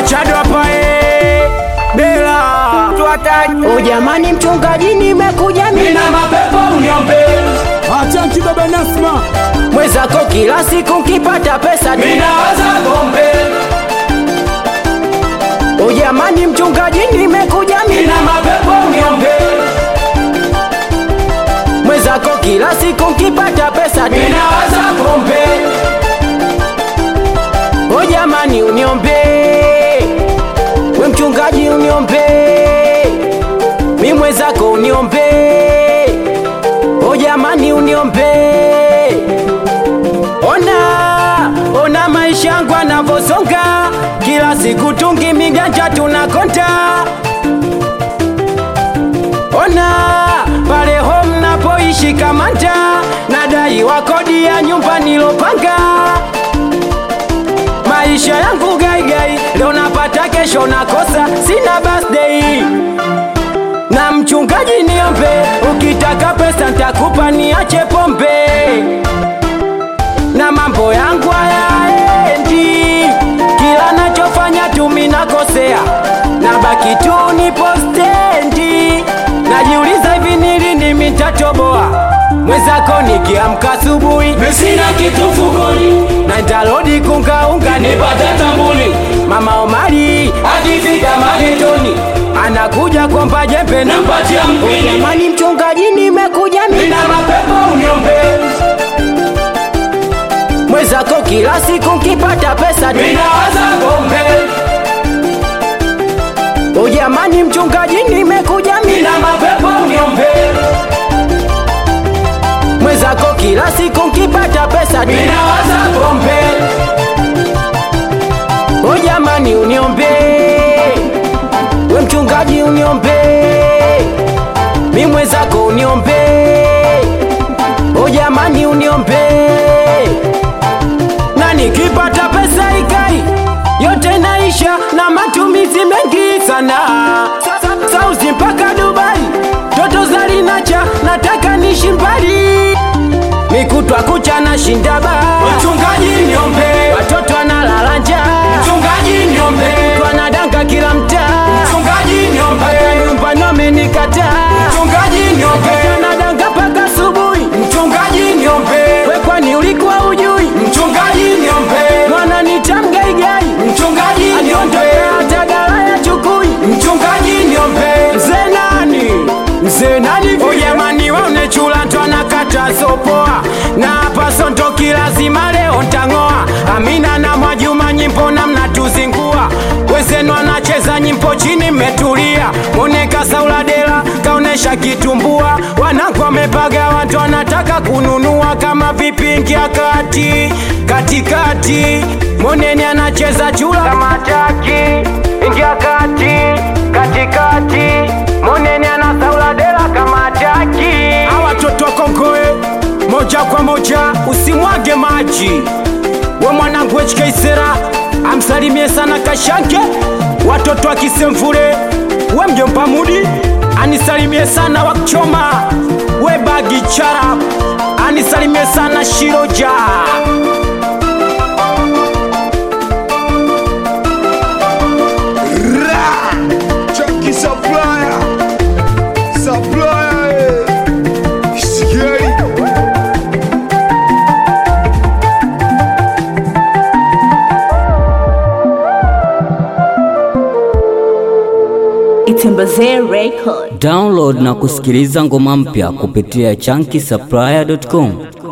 Machado hapa eh, Bela O jamani, mchungaji, nimekuja mimi Nina mapepo uniombe Achanki baba Nasma, mwenzako, kila siku nkipata pesa Ninawaza pombe O jamani, mchungaji, nimekuja mimi Nina mapepo uniombe mwenzako, kila siku nkipata pesa Ninawaza pombe O jamani, uniombe we mchungaji, uniombe mi mwenzako, uniombe o jamani, uniombe ona ona maisha yangu anavyosonga, kila siku tungi miganja tunakonta ona pale home napoishi Kamanda, nadaiwa kodi ya nyumba nilopanga maisha yangu gaigai, leo napata, kesho nakosa, sina birthday. Na mchungaji niombe, ukitaka pesa ntakupa, niache pombe na mambo yangu hayaendi, kila nachofanya tumi nakosea, nabaki tu nipo stendi, najiuliza hivi ni lini mitatoboa mwenzako nikiamka asubuhi Sina kitu mfukoni na nitarudi kungaunga ni Nipate tambuli Mama Omari Akifika magetoni anakuja kwamba jembe na Nampatia mpini jamani, mchungaji, nimekuja mimi Nina mapepo uniombe mwenzako, kila siku nkipata pesa Ninawaza pombe o jamani, mchungaji, nimekuja mimi Nina mapepo uniombe mwenzako, kila siku nkipata pesa Ninawaza pombe o jamani, uniombe we mchungaji, uniombe mi mwenzako, uniombe o jamani, uniombe na nikipata pesa ikai yote naisha na matumizi mengi sana sauzi mpaka Dubai, toto zalinacha nataka nishi mbali mikutwa kucha na shinda baa Mchungaji niombe watoto analala njaa Mchungaji niombe twanadanga kila mtaa Mchungaji niombe nyumbani wamenikataa Mchungaji niombe twanadanga mpaka asubuhi Mchungaji niombe we kwani ulikuwa ujui Mchungaji niombe mwana nitamgaigai Mchungaji niombe aliondokea tagala ya chukui Mchungaji niombe mzee nani mzee nani o jamani waone chula twanakata sopoa na hapa sontoki lazima leo ntang'oa amina na mwajuma nyimbo na mnatuzingua wezenu anacheza nyimbo chini mmetulia moneka sauladela kaonesha kitumbua wanangu wamepaga watu wanataka kununua kama vipingia kati katikati moneni anacheza chula kama taki ingia kati katikati moneni anasauladela kama taki hawa watoto wa kongoe moja kwa moja usimwage maji we mwanangu HK Sera amsalimie sana Kashanke, watoto wa Kisemvule, we mjomba Mudi anisalimie sana wakuchoma, we bagi chara anisalimie sana Shiroja. Chunky Supplier, Supplier, eh. Scary. Itembezee Record. Download na kusikiliza ngoma mpya kupitia chunky supplier.com.